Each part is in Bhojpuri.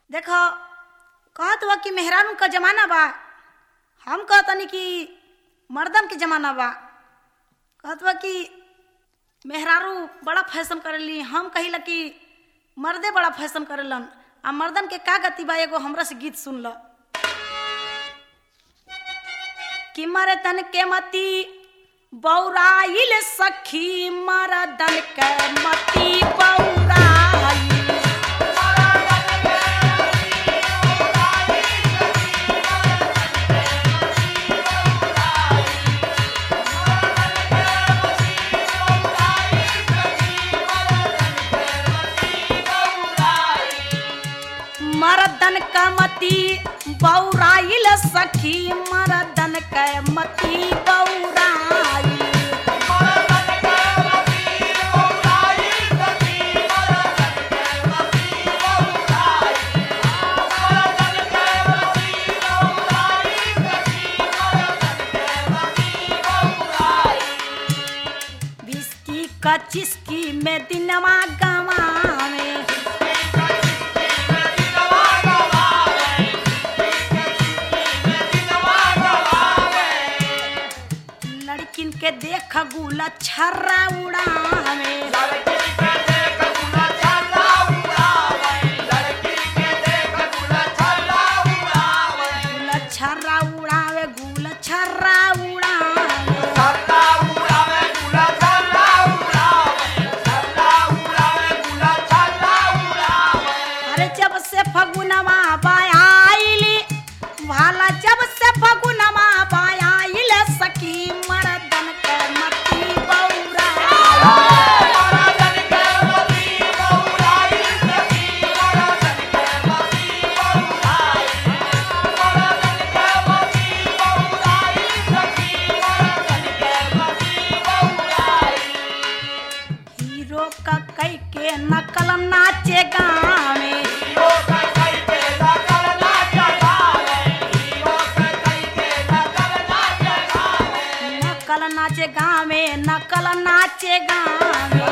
देखो कहत बा कि मेहरारू का जमाना बा हम कहतनी कि मर्दन के जमाना बा कहत बा कि मेहरारू बड़ा फैशन करेली हम कहिला कि मर्दे बड़ा फैशन करेलन आ मर्दन के का गति बा एगो हमरा से गीत सुन ल कि मर्दन के मती बौराइल सखी मर्दन के मती बौराइल मरदन कमती बौराइल सखी मरदन कमती बौराइल बिस्की का चिस्की में दिनवा गवावे लड़किन के देख गुला छर्रा उड़ावे गुला छर्रा उड़ावे गुला छर्रा उड़ावे अरे जब से फगुनवा बायाइली भाला जब से फगुनवा बायाइल सखी मर्दन के मती बौरा हीरो का कई के नकल नाचे गावे नकल नाचे गावे नकल नाचे गावे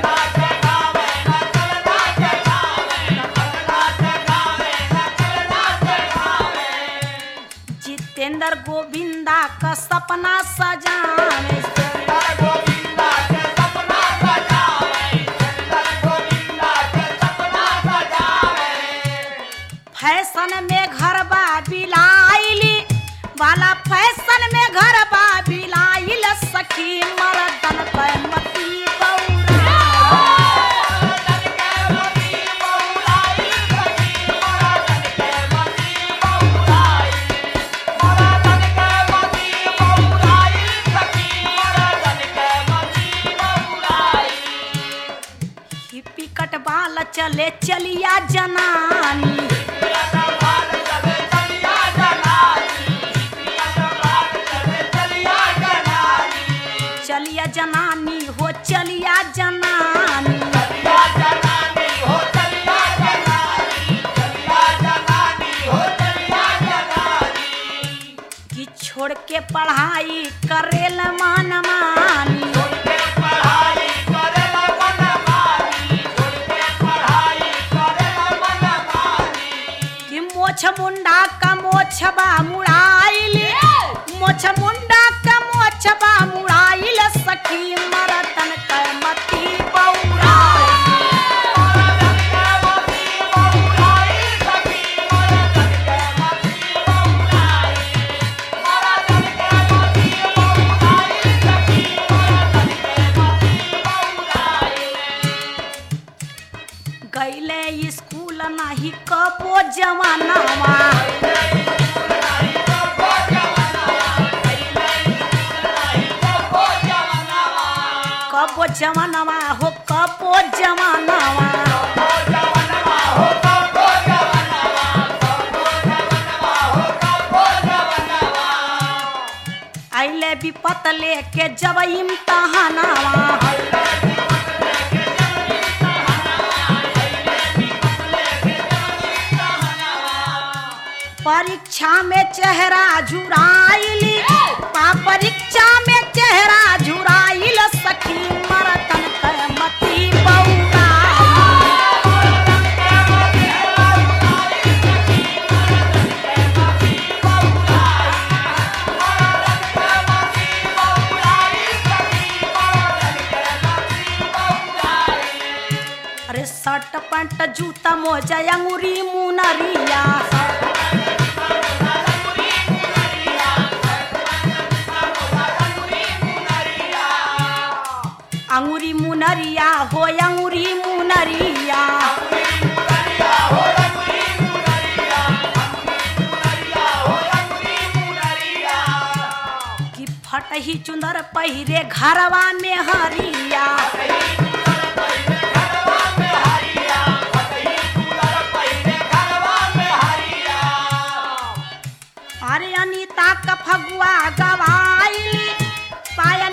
जितेंद्र गोविंदा का सपना सजावे फैशन में घर बा बिलाइली वाला फैशन में घर बा बिलाइल सखी मर्दन पे मती बौरा हिप्पी कटवाल चले चलिया जनानी चलिया जनानी हो चलिया जनानी कि छोड़ के पढ़ाई करेल मान मानी कि मोछ मुंडा का मोछबा मुड़ाइली मोछ मुंडा का मोछबा मुड़ाइल सखी मरतन के मती बौरा गईले स्कूल नाही कबो जमानावा कबो जमानावा हो कबो जमानावा आइले विपत लेके जब इम्तहानावा परीक्षा में चेहरा झुराइली पा परीक्षा में चेहरा झुराइल सखी मरतन के मती बौरा शर्ट पैंट जूता मोजा अंगूरी मुनरिया अंगूरी मुनरिया हो अंगूरी मुनरिया कि फटही चुंदर पहिरे घरवा में हरिया अरे अनिता का फगुआ गवाइली पायल